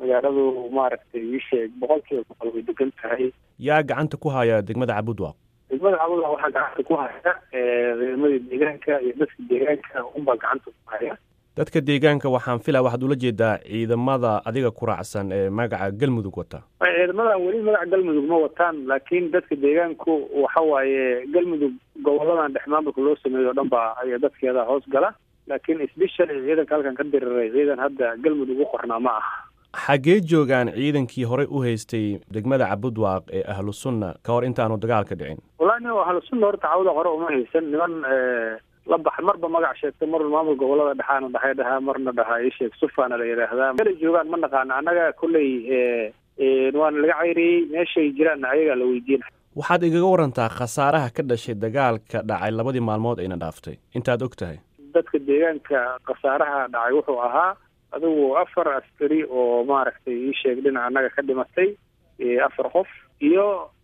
magaaladu maaragtay isheeg boqol kiiba boqol way degan tahay yaa gacanta ku haya degmada cabudwaaq degmada cabudwaaq waxaa gacanta ku haya ciidamadii deegaanka iyo dadka deegaanka unbaa gacanta ku haya dadka deegaanka waxaan filaa waxaad ula jeedaa ciidamada adiga ku raacsan ee magaca galmudug wata ciidamadan weli magaca galmudug ma wataan laakiin dadka deegaanku waxa waaye galmudug goboladan dhex maamulka loo sameeyo o dhan baa ay dadkeeda hoos gala laakiin sbeshally ciidanka halkan ka diriray ciidan hadda galmudug u qornaa ma aha xaggee joogaan ciidankii horey u haystay degmada cabudwaaq ee ahlu sunna ka hor intaanu dagaalka dhicin wallahi nin ahlu sunna horta cawda hore uma haysan niman la bax marba magac sheegta marna maamul gobolada dhexaana dhahay dhahaa marna dhahaa isheeg sufaana la yidhaahdaa meelay joogaan ma naqaana annaga kolley waana laga cayriyey meeshay jiraanna ayagaa la weydiina waxaad igaga warantaa khasaaraha ka dhashay dagaalka dhacay labadii maalmood ayna dhaaftay intaad og tahay dadka deegaanka khasaaraha dhacay wuxuu ahaa adigu afar askari oo maaragtay iisheeg dhinaca annaga ka dhimatay afar qof iyo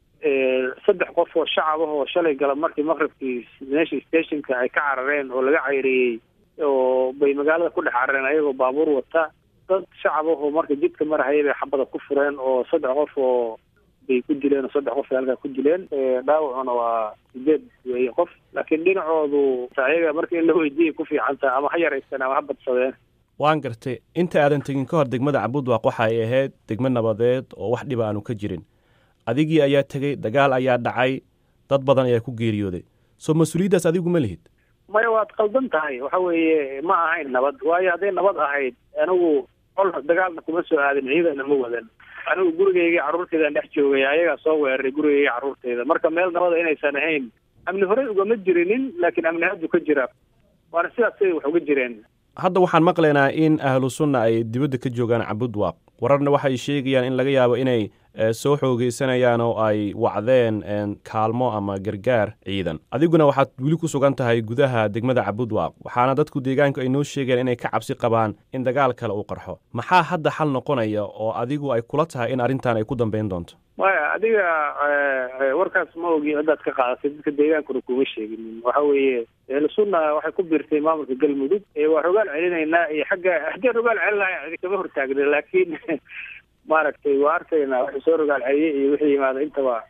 saddex qof oo shacab ah oo shalay gala markii maqribkii meesha stationka ay ka carareen oo laga cayriyey oo bay magaalada ku dhex carareen ayagoo baabuur wata dad shacab ah oo marka jidka marahaya bay xabada ku fureen oo saddex qof oo bay ku dileen oo saddex qof ay halkaa ku dileen dhaawacuna waa sideed weeye qof laakiin dhinacoodu ayaga marka in la weydiiyay ku fiicantaa ama ha yaraysteen ama ha badsadeen waan gartay inta aadan tegin ka hor degmada cabudwaaq waxa ay ahayd degmo nabadeed oo wax dhiba aanu ka jirin adigii ayaa tegey dagaal ayaa dhacay dad badan ayaa ku geeriyooday soo mas-uuliyaddaas adigu ma lihid maya waad qaldan tahay waxa weeye ma ahayn nabad waayo hadday nabad ahayd anigu col dagaalna kuma soo aadin ciidana ma wadan anigu gurigeyga carruurteydan dhex joogay ayagaa soo weeraray gurigeyga carruurteyda marka meel nabada inaysan ahayn amni horey ugama jirinin laakiin amni haddu ka jira waana sidaasay wax uga jireen hadda waxaan maqlaynaa in ahlu sunna ay dibadda ka joogaan cabudwaaq wararna waxay sheegayaan in laga yaabo inay soo xoogeysanayaan oo ay wacdeen kaalmo ama gargaar ciidan adiguna waxaad weli ku sugan tahay gudaha degmada cabudwaaq waxaana dadku deegaanku ay noo sheegeen inay ka cabsi qabaan in dagaal kale uu qarxo maxaa hadda xal noqonaya oo adigu ay kula tahay in arrintan ay ku dambeyn doonto maya adiga warkaas ma ogi haddaad ka qaadatay dadka deegaankuna kuma sheeginin waxa weeye ehlusunna waxay ku biirtay maamulka galmudug waa rogaal celinaynaa iyo xagga haddii rogaal celinahay cidi kama hortaagna laakiin maaragtay waa arkaynaa wixii soo rogaal celiyey iyo wixii yimaada intaba